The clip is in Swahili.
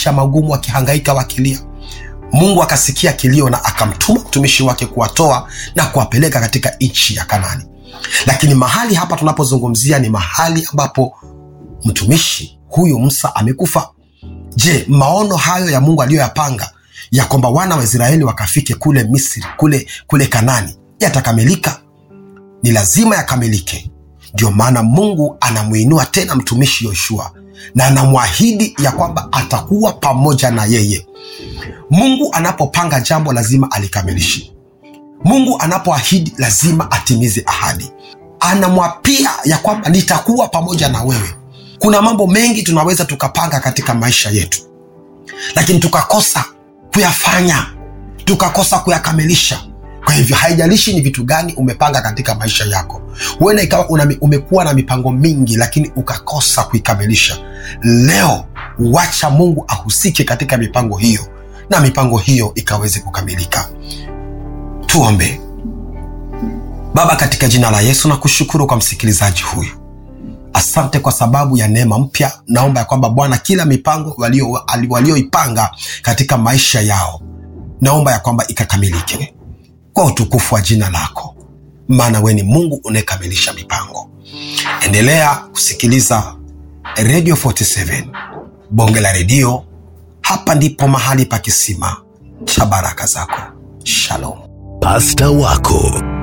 maisha magumu wakihangaika wakilia mungu akasikia kilio na akamtuma mtumishi wake kuwatoa na kuwapeleka katika nchi ya kanani lakini mahali hapa tunapozungumzia ni mahali ambapo mtumishi huyu musa amekufa je maono hayo ya mungu aliyoyapanga ya kwamba wana wa israeli wakafike kule misri kule kule kanani yatakamilika ni lazima yakamilike ndio maana mungu anamwinua tena mtumishi yoshua na anamwahidi ya kwamba atakuwa pamoja na yeye mungu anapopanga jambo lazima alikamilishe mungu anapoahidi lazima atimize ahadi anamwapia ya kwamba nitakuwa pamoja na wewe kuna mambo mengi tunaweza tukapanga katika maisha yetu lakini tukakosa kuyafanya tukakosa kuyakamilisha kwa hivyo haijalishi ni vitu gani umepanga katika maisha yako huenda ikawa una, umekuwa na mipango mingi lakini ukakosa kuikamilisha leo wacha mungu ahusike katika mipango hiyo na mipango hiyo ikaweze kukamilika tuombe baba katika jina la yesu na kushukuru kwa msikilizaji huyu asante kwa sababu ya neema mpya naomba ya kwamba bwana kila mipango walioipanga walio walioipanga katika maisha yao naomba ya kwamba ikakamilike kwa utukufu wa jina lako maana we ni mungu unayekamilisha mipango endelea kusikiliza radio 47 bonge la redio hapa ndipo mahali pa kisima cha baraka zako shalom pasta wako